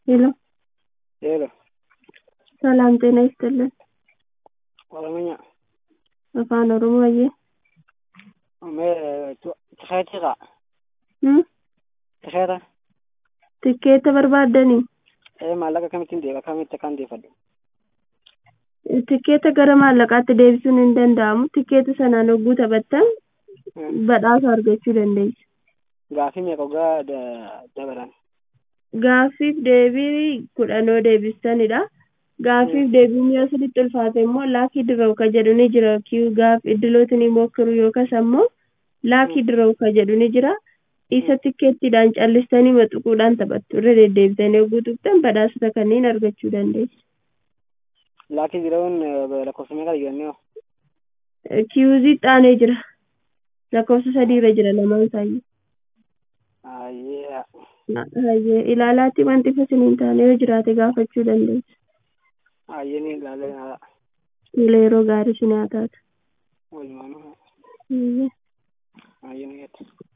ሄሎ ሄሎ ሰላም ጤና ይስጥልን። ኦሮምኛ afaan oromoo mee tikeetiidha Hmm? tikeeta tikkeetta barbaaddanii ee maallaqa kamittiin deeba kamitti akkaan deeffadhu tikkeetta gara maallaqaatti deebisuun hin danda'amu tikkeetta sanaan hogguu taphattan badhaasa argachuu dandeessu gaafii meeqa ogaa dabalan gaaffiif deebii kudhanoo deebisanidha gaaffiif deebiin yoo sirriitti ulfaate immoo laakii dirrawu ka jedhu ni jira kiyu gaaf iddilooti ni mokkiru yookas ammoo laakii dirrawu ka jedhu ni jira isa tikkeettiidhaan callistanii maxuquudhaan taphattu irra deddeebitanii hogguu tuqxan badhaasota kanneen argachuu dandeessu laakii jirawun lakkoofsa meeqa jedhanii kiyuuzii xaanee jira lakkoofsa sadii irra jira lamaan isaayyuu ayyee Hayyee ilaalaatti wanti fasiliin taane yoo jiraate gaafachuu dandeessu. ayyee ni ilaalee haadha Tola yeroo gaarii si naa taatu. walumaan Hayyee. ayyee ni jette